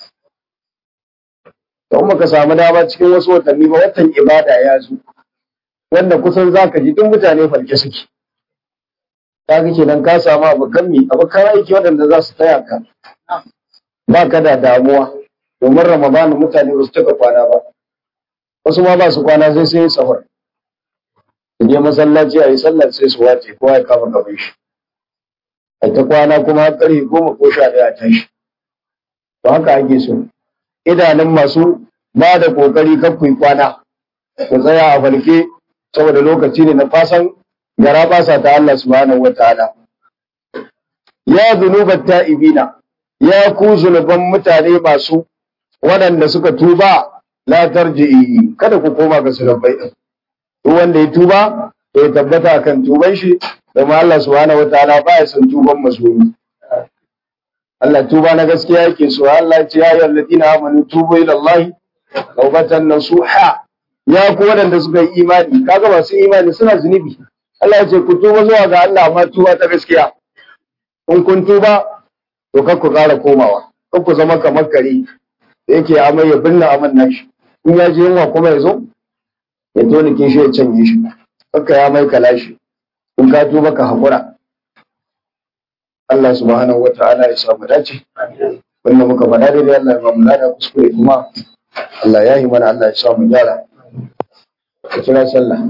don muka samu dama cikin wasu watanni ba watan ibada ya zo wanda kusan zaka ji duk mutane falke suke kaga kenan ka samu abokan mi abokan aiki waɗanda za su taya ka ba ka da damuwa domin ramadan mutane ba su taka kwana ba wasu ma ba su kwana sai sai sahur su je masallaci a yi sallar sai su wace kowa ya kama gaban shi a ta kwana kuma har ƙarfe goma ko sha ɗaya a tashi to haka ake so idanun masu ba da ƙoƙari kan ku yi kwana ku tsaya a falke saboda lokaci ne na fasan gara basa ta Allah subhanahu wa ta'ala ya zunubat ta'ibina ya ku zunuban mutane masu waɗanda suka tuba la tarji'i kada ku koma ga zunubai din duk wanda ya tuba to ya tabbata kan tuban shi domin Allah subhanahu wataala ba ya san tuban mazlumi Allah tuba na gaskiya yake so Allah ya ce ya ayyuhal ladina amanu tubu ila Allah tawbatan nasuha ya ku waɗanda suka yi imani kaga masu imani suna zunubi Allah ya ce ku tuba zuwa ga Allah amma tuba ta gaskiya in kun tuba to kar ku ƙara komawa kar ku zama kamar kare da yake amai ya binne aman nashi in ya je yunwa kuma ya zo ya tone ke shi ya canje shi kakka ya mai kalashi in ka tuba ka haƙura Allah subhanahu wa ta'ala ya samu dace wanda muka faɗa daidai Allah ya ba mu lada kuskure kuma Allah ya yi mana Allah ya sa mu gyara ka kira sallah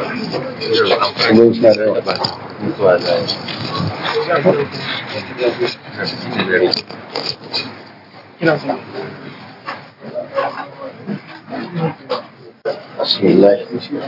بسم الله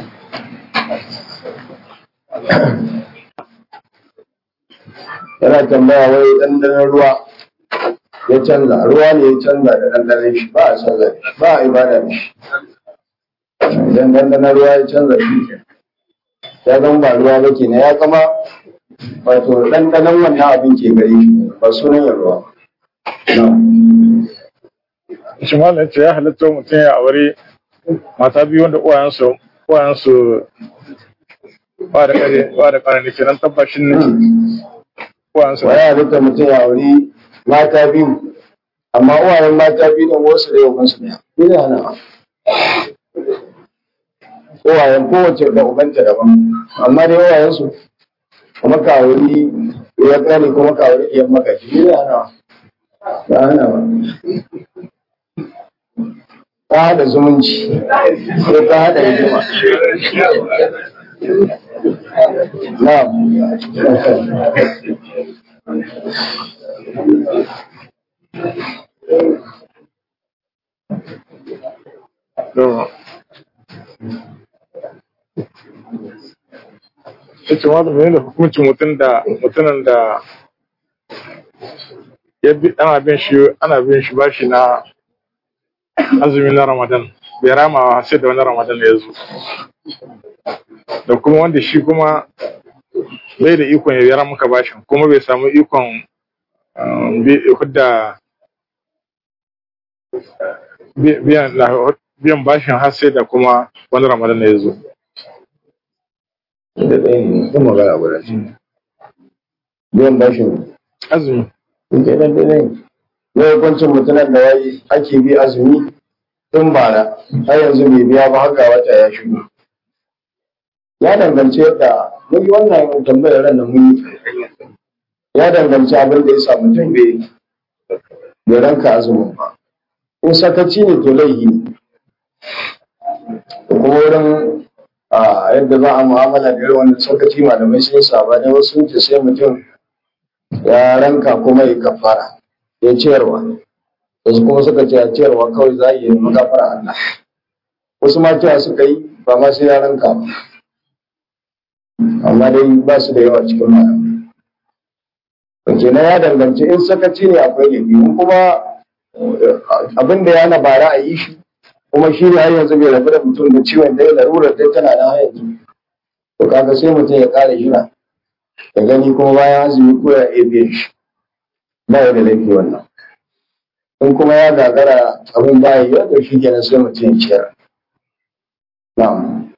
yana tambaya wai ɗanɗanon ruwa ya canza ruwa ne ya canza da ɗanɗanon shi ba a canza da shi ba a ibada da shi idan ɗanɗanon ruwa ya canza shi ke ya zama ba ruwa ba ke na ya zama wato ɗanɗanon wannan abin ke gare shi ba sunan yin ruwa
shi malam ce ya halatta mutum ya aure mata biyu wanda uwayensu uwayensu ba da kare ba da kare ne kenan tabbashin ne uwayensu
wa ya halitta mutum ya auri mata biyu amma uwayen mata biyu ɗin wasu da yawan su ɗaya ni da hana uwayen kowace da ubanta daban amma dai uwayen su kuma ka auri ya kare kuma ka auri iyan makashi ni da hana ba hana ba ta haɗa zumunci ko ta haɗa rigima na'am
ita ma da mai da hukuncin mutum da mutumin da ya bi ana bin shi ana bin shi bashi na azumi na Ramadan bai rama sai da wani Ramadan ya zo da kuma wanda shi kuma bai da ikon ya biya maka bashin kuma bai samu ikon um, bi- hudda bi- biyan biyan bashin har sai da kuma wani Ramadan ya zo
da ɗaya ne kuma magana guda ce biyan bashin
azumi
in kai dan ɗaya ne na hukuncin mutumin da yayi ake bi azumi tun bara har yanzu bai biya ba haka wata ya shigo ya danganci yadda mun yi wannan tambayar ran da mun yi ya danganci abin da ya sa mutum bai bai ranka azumin ba in sakaci ne to laihi ne da kuma wurin a yadda za a mu'amala da irin wannan sakaci malamai sun yi sabani wasu sun ce sai mutum ya ranka kuma ya kafara ya ciyarwa wasu kuma suka ce a ciyarwa kawai za a yi magafara Allah wasu ma cewa suka yi ba ma sai ya ranka ba amma dai ba su da yawa cikin malamai to kenan ya danganci in sakaci ne akwai laifi in kuma abin da ya na bara a yi shi kuma shi ne har yanzu bai rabu da mutum da ciwon da ya larurar dai tana nan har yanzu to kaga sai mutum ya kare jira ya gani kuma bayan azumi ko ya iya biyan shi ba ya da laifi wannan in kuma ya gagara abin ba ya yi to shi kenan sai mutum ya ciyar na'am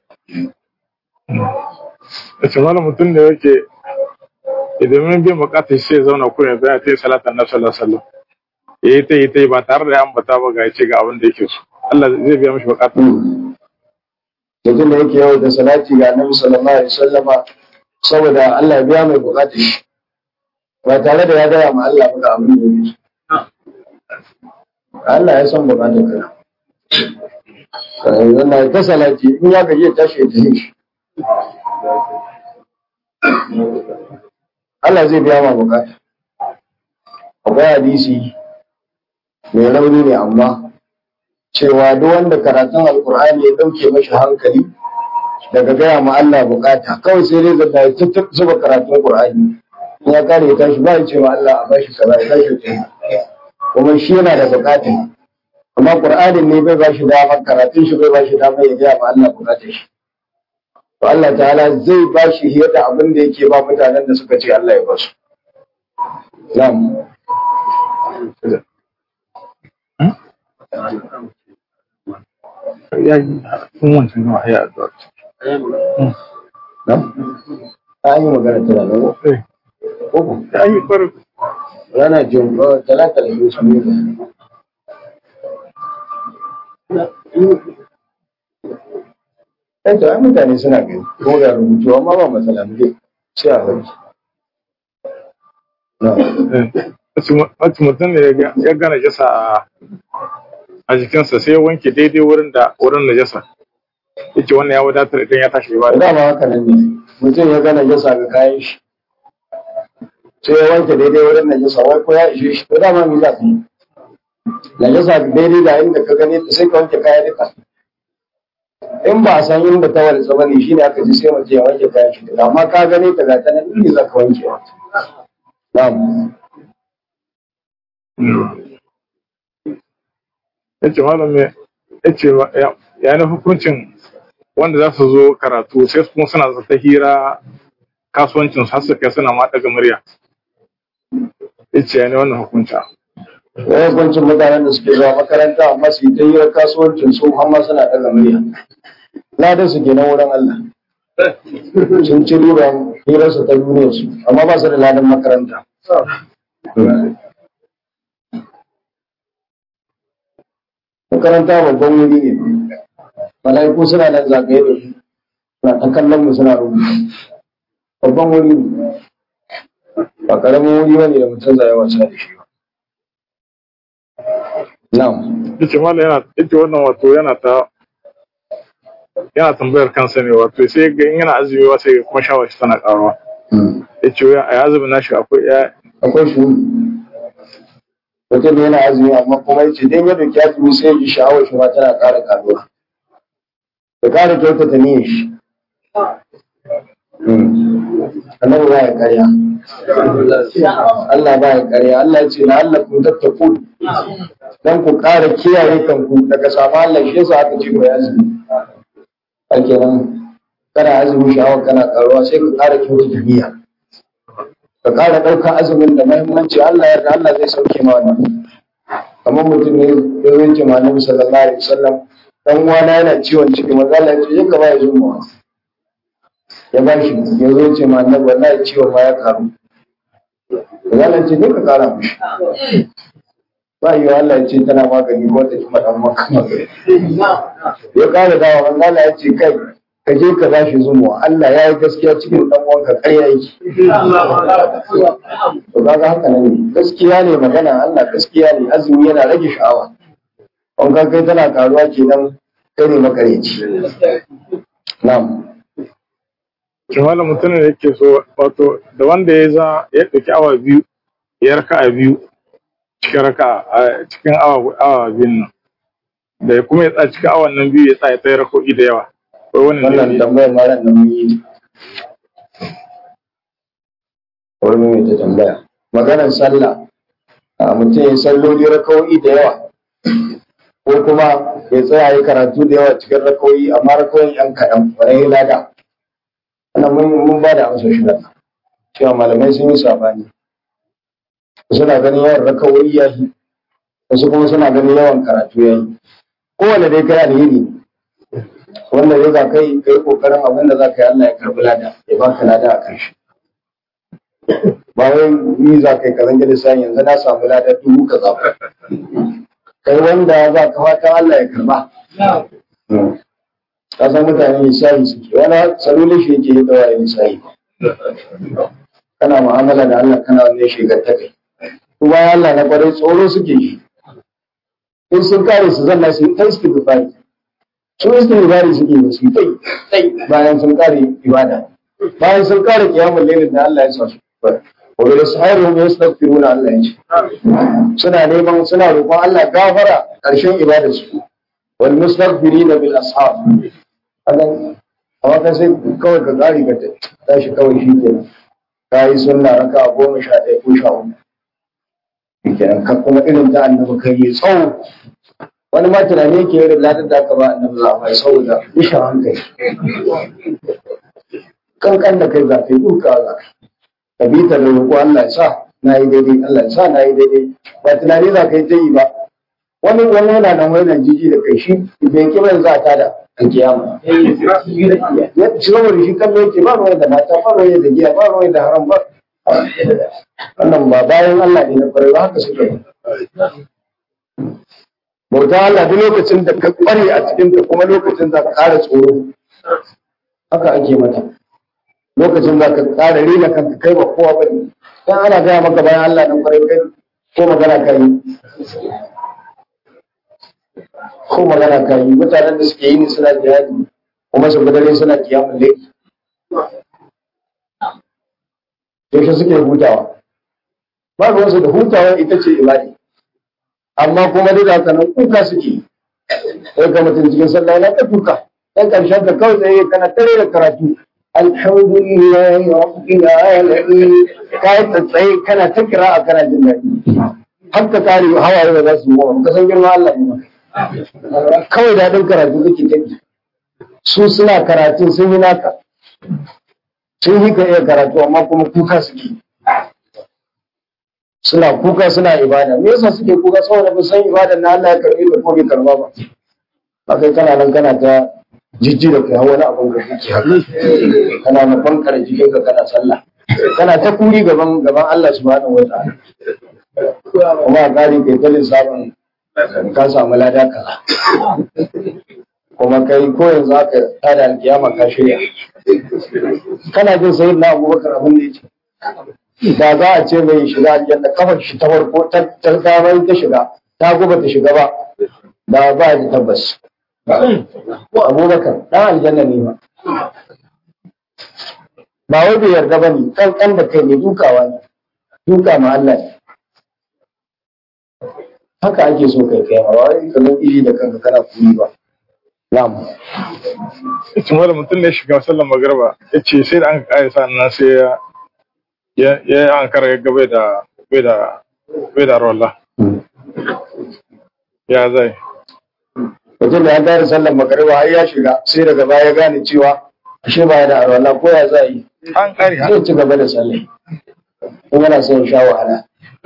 yace malam mutum da yake idan mun bi bukatar shi sai zauna kullum bayan ta yi salatan na sallallahu alaihi wasallam yayi ta yi ta yi ba tare da ya ambata ba ga yace ga abin da yake so Allah zai biya mishi bukatun
mutum da yake yau da salati ga annabi sallallahu alaihi wasallama saboda Allah ya biya mai bukatar shi ba tare da ya gaya ma Allah ba ga abin da yake so Allah ya san bukatar ka yanzu na ta salati in ya gaji ya tashi ya tafi shi Allah zai biya ma bukata akwai hadisi mai rauni ne amma cewa duk wanda karatun alkur'ani ya dauke mashi hankali daga gaya ma Allah bukata kawai sai dai zata ya tuttuɓ zuba karatun qur'ani in ya kare ya tashi ba ya ce ma Allah a bashi kaza ya tashi ta kuma shi yana da bukata amma qur'anin ne bai bashi dama karatun shi bai bashi dama ya gaya ma Allah bukatar shi to Allah ta'ala zai bashi hiyar da abin da yake ba mutanen da suka ce Allah ya basu na'am
ya yi kun wancan gama ya addu'a
na'am an yi magana tana nan
eh
ko
ya yi kwar
rana jin ba talata da yusuf ne Ɗan ai mutane suna gani ko da rubutu amma ba matsala mu dai sai a bari. Na,
wacce mutum ne ya gana jasa a a jikinsa sai ya wanke daidai wurin da wurin najasa yace wannan ya wadatar idan ya tashi ba
dama haka nan ne mutum ya gana jasa ga kayan shi sai ya wanke daidai wurin najasa wai ko ya ishe shi to dama me za ka yi najasa daidai da inda ka gane ta sai ka wanke kaya duka in ba a san inda ta wani tsaba ne shine aka ji sai mutum ya wanke kayan shi duka amma ka gane ta ga ta nan ne za ka wanke wa na'am
yace malam me yace ya ya na hukuncin wanda za su zo karatu sai kuma suna ta hira kasuwancin su har su kai suna ma daga murya yace ya ne wannan hukunta
wai hukuncin mutanen da suke zuwa makaranta amma su yi ta hirar kasuwancin su amma suna ɗaga murya ladan su ke na wurin Allah sun ci riban hirarsu ta duniyar su amma ba su da ladan makaranta makaranta babban wuri ne mala'iku suna nan zagaye da su suna ta kallon mu suna rubuta babban wuri ne ba karamin wuri bane da mutum zai wasa da shi ba na'am
yace malam yana yace wannan wato yana ta yana tambayar kansa ne wato sai ga in yana azumi wa sai kuma shawar shi tana karuwa yace ya a azumin nashi akwai ya
akwai shi mutum yana azumi amma kuma yace dai ya dauki azumi sai ya ji sha'awar shi ma tana ƙara karuwa da ƙara kyautata niyyar shi annabi ba ya karya Allah ba ya karya Allah ya ce la'allakum tattaqun dan ku ƙara kiyaye kanku daga sama Allah shi yasa aka ce ku yi azumi ake nan kana azumi sha'awar kana karuwa sai ka ƙara kyautata niyya ka ƙara ɗaukar azumin da muhimmanci Allah ya ga Allah zai sauke ma wannan kamar mutum ne ya zo ce ma Annabi sallallahu alaihi wasallam dan uwana yana ciwon ciki manzo Allah ya ce je ka ba ya zuma ya ba shi ya zo ce ma Annabi wallahi ciwon ma ya karu manzo Allah ya ce ne ka ƙara mishi ba yi Allah ya ce tana magani ko ta kuma dan maka magani ya ƙara dawa manzo Allah ya ce kai ka je ka bashi zumuwa Allah ya yi gaskiya cikin dan uwanka ƙarya yake to kaga haka nan ne gaskiya ne magana Allah gaskiya ne azumi yana rage sha'awa on ka kai tana karuwa kenan kai ne makareci na'am
shi malam mutum ne yake so wato da wanda ya za ya ɗauki awa biyu ya raka a biyu cikin raka a cikin awa awa biyun nan da ya kuma ya tsaya cikin awan nan biyu ya tsaya ta rako'i da yawa wai wannan
wannan
ne
tambayar ma ran da mun yi wani mai ta tambaya maganar sallah a mutum ya salloli rakawoyi da yawa ko kuma ya tsaya ya karatu da yawa cikin rakawoyi amma rakawoyin yan kaɗan wani ya lada wannan mun mun ba da amsa shi nan cewa malamai sun yi sabani suna ganin yawan rakawoyi ya yi wasu kuma suna ganin yawan karatu ya yi kowane dai kai alheri ne wanda ya za kai kai kokarin abin da za ka yi Allah ya karbi lada ya baka lada a kan shi ba wai ni za ka yi kazan gida sai yanzu na samu lada dubu ka zafa kai wanda za ka fatan Allah ya karba ka san mutane misali suke wani salolin shi yake yi dawa misali kana mu'amala da Allah kana wannan shigar ta kai kuma Allah na kwarai tsoro suke shi in sun kare su zanna su yi ta istighfari su istighfari suke da su tai tai bayan sun kare ibada bayan sun kare kiyamun lailin da Allah ya sa su wa bil sahirhum yastaghfiruna Allah ya ce suna neman suna roƙon Allah gafara ƙarshen ibadar su wal mustaghfirina bil ashab Allah amma kai sai kawai ka kare ka tashi kawai shi kenan ka yi sunna raka goma sha ɗaya ko sha uku shi kenan ka kuma irin ta annabi kai yi tsawo wani ma tunani yake irin ladar da aka ba annabi za a mai saboda isha hankali kankan da kai za ka yi duka za ka ka bi ta da roƙo Allah ya sa na yi daidai Allah ya sa na yi daidai ba tunani za ka yi ta yi ba wani wani yana nan wani nan jiji da kai shi bai ki bai za ta da an kiyama ya ci saboda shi kan yake ba ruwa da mata ba ruwa da giya ba ruwa da haram ba wannan ba bayan Allah ne na kwarai ba haka suka yi bauta Allah duk lokacin da ka kware a cikin ta kuma lokacin za ka ƙara tsoro haka ake mata lokacin za ka ƙara rena kanka kai ba kowa ba ne dan ana gaya maka bayan Allah nan kwarai kai ko magana ka yi ko magana ka yi mutanen da suke yi ne suna jihadi kuma su gudare suna kiyamun laifi yaushe suke hutawa ba ruwansu da hutawa ita ce ibadi amma kuma duk da haka nan kuka suke sai ka mutum cikin sallah yana ta kuka dan karshen ka kawai tsaye kana tare da karatu alhamdulillah rabbil alamin kai ta tsaye kana ta kira a kana jin daɗi har ka kare hawaye da za su yi ka san girma Allah ne kawai daɗin karatu kake tafi su suna karatun sun yi naka sun yi ka iya karatu amma kuma kuka suke suna kuka suna ibada me yasa suke kuka saboda ba san ibada na Allah ya karbi da ko bai karba ba ba kai kana nan kana ta jijji da kai wani abin da kake haka kana na bankar jikin ka kana sallah kana ta kuri gaban gaban Allah subhanahu wa ta'ala kuma a kare kai ta lissafin ka samu lada kaza kuma kai ko yanzu aka tada alkiyama ka shirya kana jin sayyid na abubakar abin da yake da za a ce mai shiga aljanna kafar shi ta farko ta damar ta shiga ta guba ta shiga ba da ba da tabbas abubakar dan aljanna ne ba ba wai bai yarda ba ne kan da kai ne dukawa ne duka ma Allah ne haka ake so kai kai ma wai ka zo iri da kanka kana kuri ba na'am
ita wani mutum ne shiga sallar magarba ya ce sai da an kare sannan sai ya ya ya an kara ya bai da bai da bai da rolla ya zai
mutum da ya gane sallar magariba har ya shiga sai daga baya ya gane cewa ashe ba ya da arwala ko ya za yi
an kare ha
zai ci gaba da sallah in yana son ya sha wahala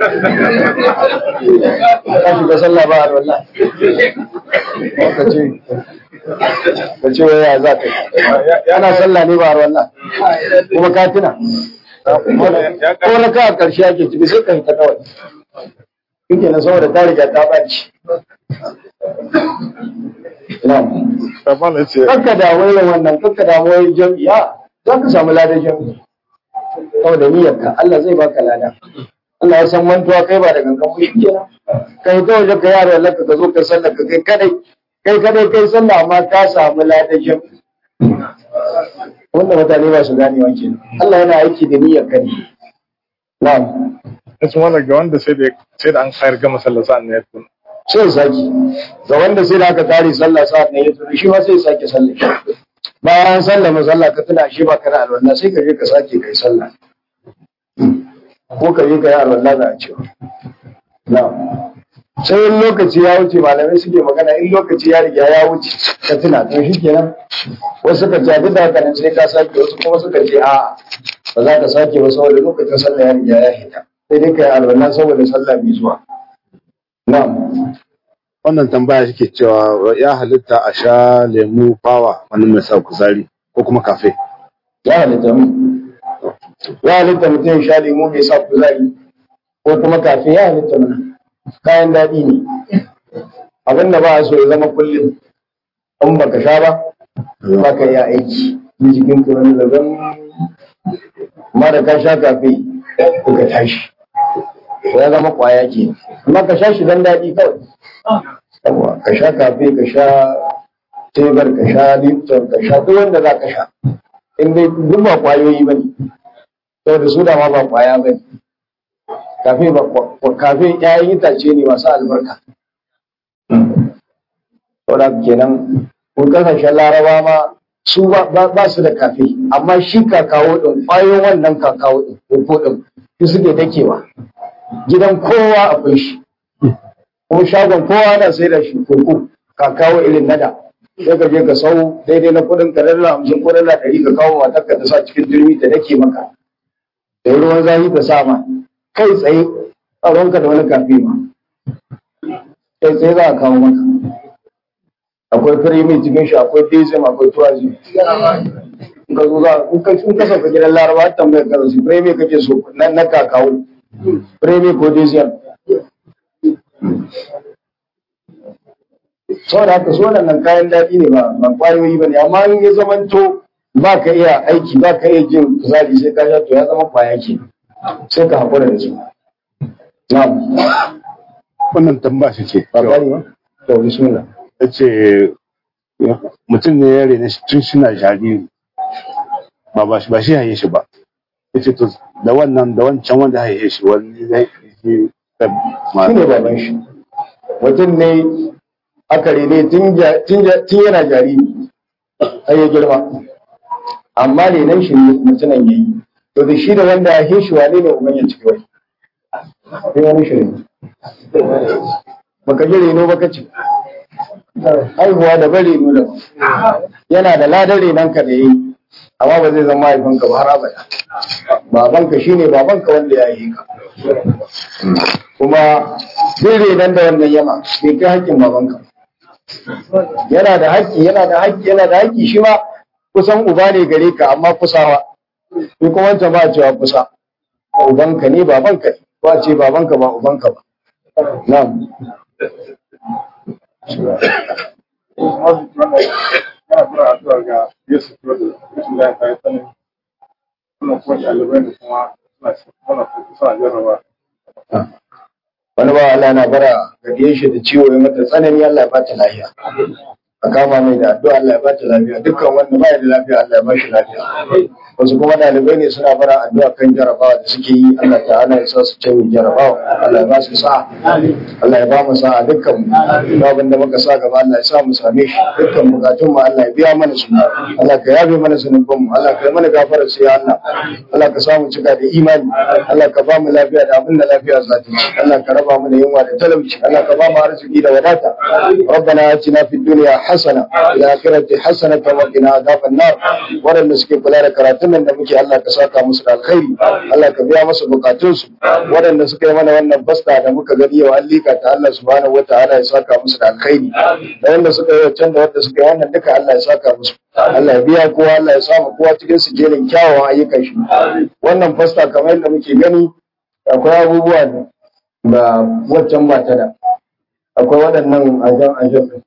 ka shiga sallah ba arwala ka ce ka ce wai ya za ka yi ana sallah ne ba arwala kuma ka tuna
ya
ko na ka a ƙarshe ake ciki sai ka yi ta kawai kike na saboda ta riga ta ɓaci na'am
kama na ce
kakka damu irin wannan kakka damu wai jam'iya za ka samu ladan jam'i saboda niyyarka Allah zai baka lada Allah ya san mantuwa kai ba da gangan ba shikenan kai ta waje ka yaro Allah ka zo ka sallar ka kai kadai kai kadai kai sallah amma ka samu ladan jam'i wanda mutane ba su gane wa kenan Allah yana aiki da niyyar ka ne na'am
ita wani ga wanda sai da sai da an kayar gama sallar sa'an ne ya tuna
sai ya sake ga wanda sai da aka tare sallah sa'ad ne ya tuna shi ma sai ya sake sallah bayan sallah masalla ka tuna shi ba ka da alwala sai ka je ka sake kai sallah ko ka je ka yi alwala za a ce na'am sai in lokaci ya wuce malamai suke magana in lokaci ya riga ya wuce ka tuna to shi kenan wasu suka ce duk da haka nan sai ka sake wasu kuma suka ce a'a ba za ka sake ba saboda lokacin sallah ya riga ya hita sai dai ka yi alwala saboda sallah mai zuwa na'am
wannan tambaya shike cewa ya halitta a sha lemu fawa wani mai sa kuzari ko kuma kafe
ya halitta mu ya halitta mutum ya sha lemu mai sa kuzari ko kuma kafe ya halitta mana kayan daɗi ne abin da ba a so ya zama kullum in baka sha ba ba ka yi aiki in jikin ka wani zaban amma da ka sha kafe ko ka tashi to ya zama kwaya ke amma ka sha shi dan daɗi kawai Yawwa, ka sha kafe ka sha tebar ka sha lipton ka sha duk wanda za ka sha in dai duk ba kwayoyi ba ne saboda su da ma ba kwaya ba ne kafe ba kafe ƴaƴan itace ne masu albarka saboda kenan kun kasashen laraba ma su ba su da kafe amma shi kakawo din ƙwayoyin wannan kakawo din ko din su suke dakewa gidan kowa akwai shi kuma shagon kowa na sai da shi koko kakawo irin nada sai ka je ka sau daidai na kudin ka dala hamsin ko dala ɗari ka kawo matar ka ta sa cikin turmi ta dake maka da ruwan zafi ta sa ma kai tsaye a ruwanka da wani kafe ma kai tsaye za a kawo maka akwai firimi cikin shi akwai dezim akwai tuwazi in ka zo za in ka in ka sauka gidan laraba har tambayar ka su firimi kake so na na kakawo firimi ko dezim saboda haka so nan kayan daɗi ne ba ba kwayoyi ba ne amma in ya zamanto ba ka iya aiki ba ka iya jin kuzari sai ka sha to ya zama kwaya ke sai ka haƙura da su na'am
wannan tambaya shi ce
ba gani ba to bismillah
ya ce mutum ne ya rene shi tun suna jariri ba ba shi ba shi haye shi ba ya ce to da wannan da wancan wanda haye shi wani zai yi
shi ne baban shi mutum ne aka rene tun ja- tun ja- tun yana jariri har ya girma amma renon shi ne mutumin ya yi to da shi da wanda ya haishi wane ne uban ya ciki wai sai wani shi ne baka ji reno baka ce haihuwa da bari reno da yana da ladar renon ka da ya yi amma ba zai zama mahaifinka ba har abada babanka shine babanka wanda ya yi ka kuma zai renon da wannan yama bai kai haƙƙin babanka yana da haƙƙi yana da haƙƙi yana da haƙƙi shi ma kusan uba ne gare ka amma kusawa shi kuma wancan ba a cewa kusa ubanka ne babanka ne ba a ce babanka ba ubanka ba na'am
yana tura addu'a ga Yesu Kiristi rashin lafiya ta yi tsanani wannan kuma ɗalibai ne kuma suna suna suna jarraba
wani ba Allah na bara ga diyan shi da ciwo ya mata tsanani Allah ya bata lafiya a kama mai da addu'a Allah ya bata lafiya dukkan wanda ba ya da lafiya Allah ya ba shi lafiya wasu kuma ɗalibai ne suna bara addu'a kan jarabawa da suke yi Allah ta'ala ya sa su canyi jarabawa Allah ya ba su sa'a Allah ya ba mu sa'a dukkan mu duk abin da muka sa gaba Allah ya sa mu same shi dukkan bukatun mu Allah ya biya mana su Allah ka yabe mana zunubin mu Allah ka yi mana gafarar su ya Allah Allah ka samu cika da imani Allah ka ba mu lafiya da abin da lafiya za ta ci Allah ka raba mu da yunwa da talauci Allah ka ba mu arziki da wadata ربنا آتنا في الدنيا حسنة وفي الآخرة حسنة وقنا عذاب النار waɗanda suke kula da karatun nan da muke Allah ka saka musu da alkhairi Allah ka biya musu bukatunsu waɗanda suka yi mana wannan basta da muka gani yau an lika ta Allah subhanahu wataala ya saka musu da alkhairi da wanda suka yi wancan da wanda suka yi wannan duka Allah ya saka musu Allah ya biya kowa Allah ya samu kowa cikin su jerin kyawawan ayyukan shi wannan fasta kamar yadda muke gani akwai abubuwa da waccan ba ta da akwai waɗannan ajan ajan ɗin.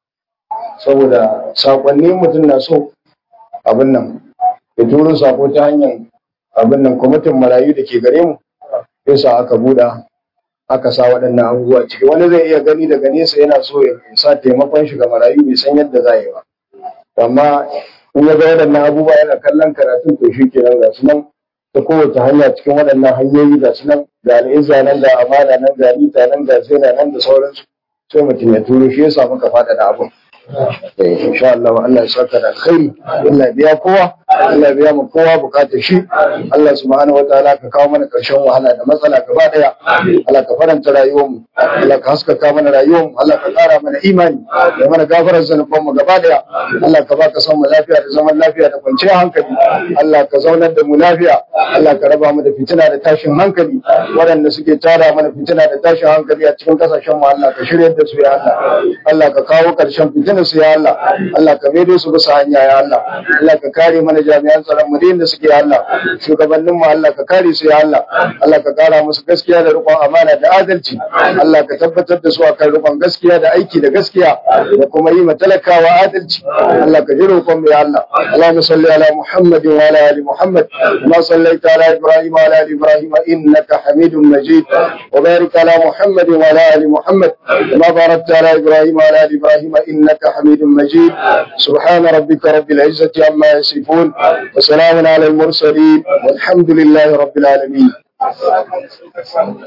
saboda sakonni mutum na so abin nan ya turo sako ta hanyar abin nan kwamitin marayu da ke gare mu yasa aka buɗa aka sa waɗannan abubuwa ciki wani zai iya gani daga nesa yana so ya sa taimakon shi ga marayu bai san yadda za yi ba amma in ya ga waɗannan abubuwa yana kallon karatun to shi kenan ga su nan ta kowace hanya cikin waɗannan hanyoyi ga su nan ga al'izza nan ga amana nan ga rita nan ga zina nan da sauransu sai mutum ya turo shi yasa muka faɗaɗa abin eh insha Allah Allah ya saka da alkhairi Allah ya biya kowa Allah ya biya mu kowa bukatar shi Allah subhanahu wataala ka kawo mana karshen wahala da matsala gaba daya Allah ka faranta rayuwar mu Allah ka haskaka mana rayuwar mu Allah ka kara mana imani da mana gafarar zanuban mu gaba daya Allah ka baka son mu lafiya da zaman lafiya da kwanciyar hankali Allah ka zaunar da mu lafiya Allah ka raba mu da fitina da tashin hankali waɗanda suke tara mana fitina da tashin hankali a cikin kasashen mu Allah ka shirya da su ya Allah Allah ka kawo ƙarshen fitina su ya Allah Allah ka maido su bisa hanya ya Allah Allah ka kare mana jami'an tsaron mu da suke ya Allah shugabannin mu Allah ka kare su ya Allah Allah ka kara musu gaskiya da riƙon amana da adalci Allah ka tabbatar da su akan riƙon gaskiya da aiki da gaskiya da kuma yi ma talakawa adalci Allah ka ji roƙon mu ya Allah Allahumma salli ala Muhammadin wa ala ali Muhammad kama sallaita ala Ibrahim wa ala ali Ibrahim innaka Hamidum Majid wa barik ala Muhammadin wa ala ali Muhammad kama barakta ala Ibrahim wa ala ali Ibrahim innaka حميد مجيد سبحان ربك رب العزة عما يصفون يصفون وسلام على المرسلين والحمد لله رب العالمين